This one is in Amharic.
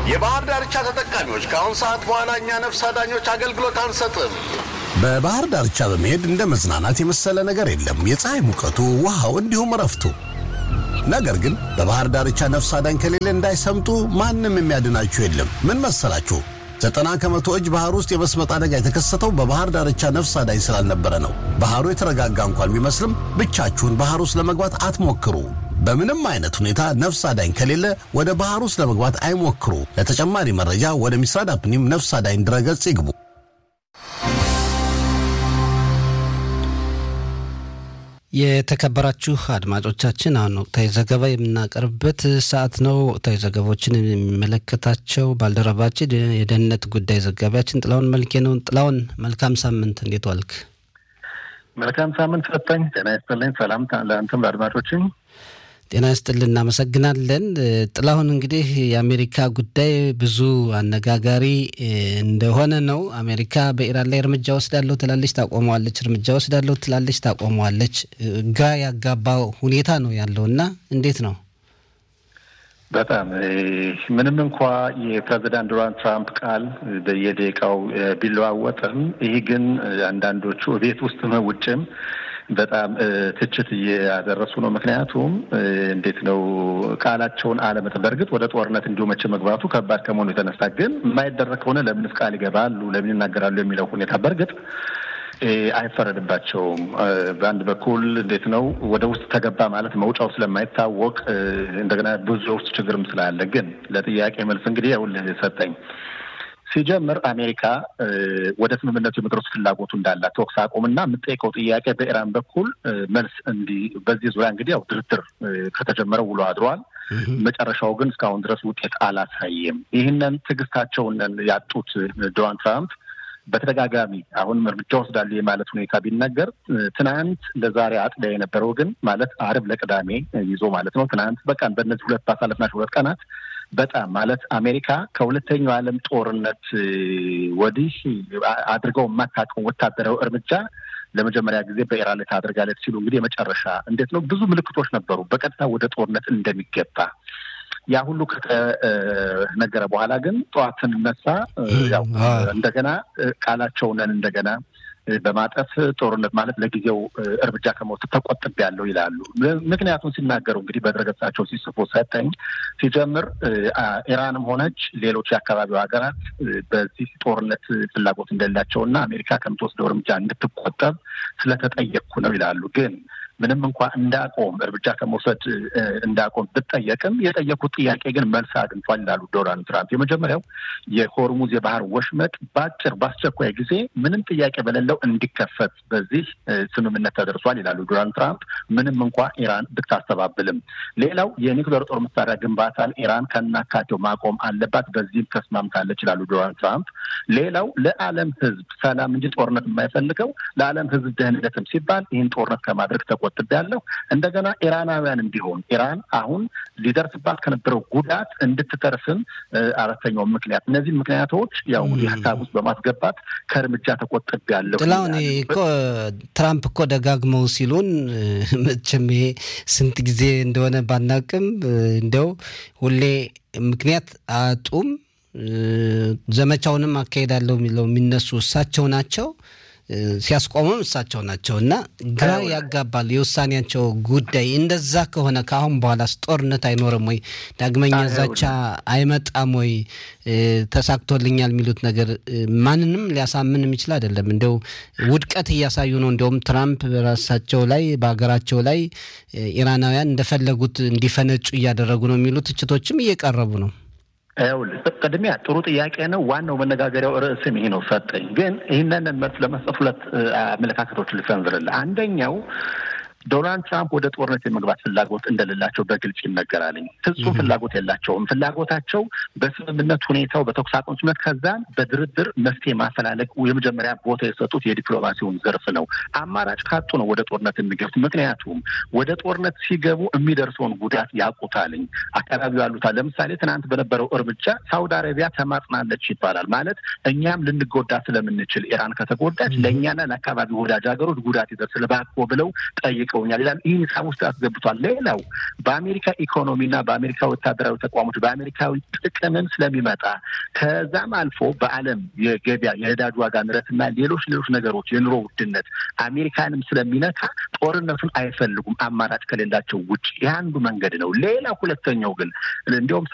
የባህር ዳርቻ ተጠቃሚዎች ከአሁን ሰዓት በኋላ እኛ ነፍስ አዳኞች አገልግሎት አንሰጥም። በባህር ዳርቻ በመሄድ እንደ መዝናናት የመሰለ ነገር የለም። የፀሐይ ሙቀቱ፣ ውሃው፣ እንዲሁም እረፍቱ። ነገር ግን በባህር ዳርቻ ነፍስ አዳኝ ከሌለ እንዳይሰምጡ ማንም የሚያድናችሁ የለም። ምን መሰላችሁ? ዘጠና ከመቶ እጅ ባህር ውስጥ የመስመጥ አደጋ የተከሰተው በባህር ዳርቻ ነፍስ አዳኝ ስላልነበረ ነው። ባህሩ የተረጋጋ እንኳን ቢመስልም ብቻችሁን ባህር ውስጥ ለመግባት አትሞክሩ። በምንም አይነት ሁኔታ ነፍስ አዳኝ ከሌለ ወደ ባህር ውስጥ ለመግባት አይሞክሩ። ለተጨማሪ መረጃ ወደ ሚስራድ አፕኒም ነፍስ አዳኝ ድረገጽ ይግቡ። የተከበራችሁ አድማጮቻችን አሁን ወቅታዊ ዘገባ የምናቀርብበት ሰዓት ነው። ወቅታዊ ዘገባዎችን የሚመለከታቸው ባልደረባችን የደህንነት ጉዳይ ዘጋቢያችን ጥላውን መልኬ ነው። ጥላውን መልካም ሳምንት፣ እንዴት ዋልክ? መልካም ሳምንት ሰጠኝ። ጤና ይስጥልኝ። ሰላም ለአንተም ለአድማጮችም ጤና ይስጥልን። እናመሰግናለን። ጥላሁን እንግዲህ የአሜሪካ ጉዳይ ብዙ አነጋጋሪ እንደሆነ ነው። አሜሪካ በኢራን ላይ እርምጃ ወስዳለሁ ትላለች፣ ታቆመዋለች፣ እርምጃ ወስዳለሁ ትላለች፣ ታቆመዋለች። ግራ ያጋባ ሁኔታ ነው ያለው እና እንዴት ነው? በጣም ምንም እንኳ የፕሬዚዳንት ዶናልድ ትራምፕ ቃል በየደቂቃው ቢለዋወጥም ይህ ግን አንዳንዶቹ ቤት ውስጥም ውጭም በጣም ትችት እያደረሱ ነው። ምክንያቱም እንዴት ነው ቃላቸውን አለመጠ በእርግጥ ወደ ጦርነት እንዲሁ መቼ መግባቱ ከባድ ከመሆኑ የተነሳ ግን የማይደረግ ከሆነ ለምንስ ቃል ይገባሉ፣ ለምን ይናገራሉ የሚለው ሁኔታ በእርግጥ አይፈረድባቸውም። በአንድ በኩል እንዴት ነው ወደ ውስጥ ተገባ ማለት መውጫው ስለማይታወቅ እንደገና ብዙ የውስጥ ችግርም ስላለ ግን ለጥያቄ መልስ እንግዲህ ይኸውልህ ሰጠኝ ሲጀምር አሜሪካ ወደ ስምምነቱ የመድረስ ፍላጎቱ እንዳላት ተኩስ አቁምና የምጠይቀው ጥያቄ በኢራን በኩል መልስ እንዲህ በዚህ ዙሪያ እንግዲህ ያው ድርድር ከተጀመረ ውሎ አድሯል። መጨረሻው ግን እስካሁን ድረስ ውጤት አላሳየም። ይህንን ትዕግስታቸውን ያጡት ዶናልድ ትራምፕ በተደጋጋሚ አሁንም እርምጃ ወስዳሉ የማለት ሁኔታ ቢነገር ትናንት ለዛሬ አጥቢያ የነበረው ግን ማለት አርብ ለቅዳሜ ይዞ ማለት ነው። ትናንት በቃ በእነዚህ ሁለት ባሳለፍናቸው ሁለት ቀናት በጣም ማለት አሜሪካ ከሁለተኛው ዓለም ጦርነት ወዲህ አድርገው የማታውቀው ወታደራዊ እርምጃ ለመጀመሪያ ጊዜ በኢራን ላይ ታደርጋለች ሲሉ እንግዲህ የመጨረሻ እንዴት ነው ብዙ ምልክቶች ነበሩ በቀጥታ ወደ ጦርነት እንደሚገባ ያ ሁሉ ከተነገረ በኋላ ግን ጠዋት ስንነሳ ያው እንደገና ቃላቸውንን እንደገና በማጠፍ ጦርነት ማለት ለጊዜው እርምጃ ከመውሰድ ተቆጥቤያለሁ ይላሉ። ምክንያቱም ሲናገሩ እንግዲህ በድረገጻቸው ሲጽፉ ሰጠኝ ሲጀምር ኢራንም ሆነች ሌሎች የአካባቢው ሀገራት በዚህ ጦርነት ፍላጎት እንደሌላቸው እና አሜሪካ ከምትወስደው እርምጃ እንድትቆጠብ ስለተጠየቅኩ ነው ይላሉ ግን ምንም እንኳ እንዳቆም እርምጃ ከመውሰድ እንዳቆም ብጠየቅም የጠየቁት ጥያቄ ግን መልስ አግኝቷል ይላሉ ዶናልድ ትራምፕ። የመጀመሪያው የሆርሙዝ የባህር ወሽመጥ በአጭር በአስቸኳይ ጊዜ ምንም ጥያቄ በሌለው እንዲከፈት በዚህ ስምምነት ተደርሷል ይላሉ ዶናልድ ትራምፕ ምንም እንኳ ኢራን ብታስተባብልም። ሌላው የኒውክሌር ጦር መሳሪያ ግንባታን ኢራን ከናካቴው ማቆም አለባት፣ በዚህም ተስማምታለች ይላሉ ዶናልድ ትራምፕ። ሌላው ለዓለም ሕዝብ ሰላም እንጂ ጦርነት የማይፈልገው ለዓለም ሕዝብ ደህንነትም ሲባል ይህን ጦርነት ከማድረግ ተቆጥቤያለሁ። እንደገና ኢራናውያንም ቢሆን ኢራን አሁን ሊደርስባት ከነበረው ጉዳት እንድትተርፍም አራተኛው ምክንያት እነዚህ ምክንያቶች ያው ሀሳብ ውስጥ በማስገባት ከእርምጃ ተቆጥቤያለሁ። ጥላሁን እኮ ትራምፕ እኮ ደጋግመው ሲሉን መቼም ይሄ ስንት ጊዜ እንደሆነ ባናቅም እንደው ሁሌ ምክንያት አጡም ዘመቻውንም አካሄዳለሁ የሚለው የሚነሱ እሳቸው ናቸው። ሲያስቆሙም እሳቸው ናቸው እና ግራ ያጋባል የውሳኔያቸው ጉዳይ። እንደዛ ከሆነ ከአሁን በኋላስ ጦርነት አይኖርም ወይ? ዳግመኛ ዛቻ አይመጣም ወይ? ተሳክቶልኛል የሚሉት ነገር ማንንም ሊያሳምን የሚችል አይደለም። እንደው ውድቀት እያሳዩ ነው። እንዲሁም ትራምፕ በራሳቸው ላይ በሀገራቸው ላይ ኢራናውያን እንደፈለጉት እንዲፈነጩ እያደረጉ ነው የሚሉ ትችቶችም እየቀረቡ ነው። ይኸውልህ ቅድሚያ ጥሩ ጥያቄ ነው። ዋናው መነጋገሪያው ርዕስም ይሄ ነው። ሰጠኝ ግን ይህንን መልስ ለመስጠት ሁለት አመለካከቶችን ልሰንዝርልህ። አንደኛው ዶናልድ ትራምፕ ወደ ጦርነት የመግባት ፍላጎት እንደሌላቸው በግልጽ ይነገራልኝ። ፍጹም ፍላጎት የላቸውም። ፍላጎታቸው በስምምነት ሁኔታው በተኩስ አቁም ስምምነት ከዛም በድርድር መፍትሄ ማፈላለግ የመጀመሪያ ቦታ የሰጡት የዲፕሎማሲውን ዘርፍ ነው። አማራጭ ካጡ ነው ወደ ጦርነት የሚገቡት። ምክንያቱም ወደ ጦርነት ሲገቡ የሚደርሰውን ጉዳት ያውቁታልኝ። አካባቢው ያሉታል። ለምሳሌ ትናንት በነበረው እርምጃ ሳውዲ አረቢያ ተማጽናለች ይባላል። ማለት እኛም ልንጎዳ ስለምንችል ኢራን ከተጎዳች ለእኛና ለአካባቢው ወዳጅ ሀገሮች ጉዳት ይደርስል እባክዎ ብለው ጠይቀ ጠይቀውኛል ይላል። ይህ ሂሳብ ውስጥ አስገብቷል። ሌላው በአሜሪካ ኢኮኖሚና በአሜሪካ ወታደራዊ ተቋሞች በአሜሪካዊ ጥቅምም ስለሚመጣ ከዛም አልፎ በዓለም የገበያ የነዳጅ ዋጋ ንረትና ሌሎች ሌሎች ነገሮች የኑሮ ውድነት አሜሪካንም ስለሚነካ ጦርነቱን አይፈልጉም አማራጭ ከሌላቸው ውጭ። ይህ አንዱ መንገድ ነው። ሌላ ሁለተኛው ግን እንዲሁም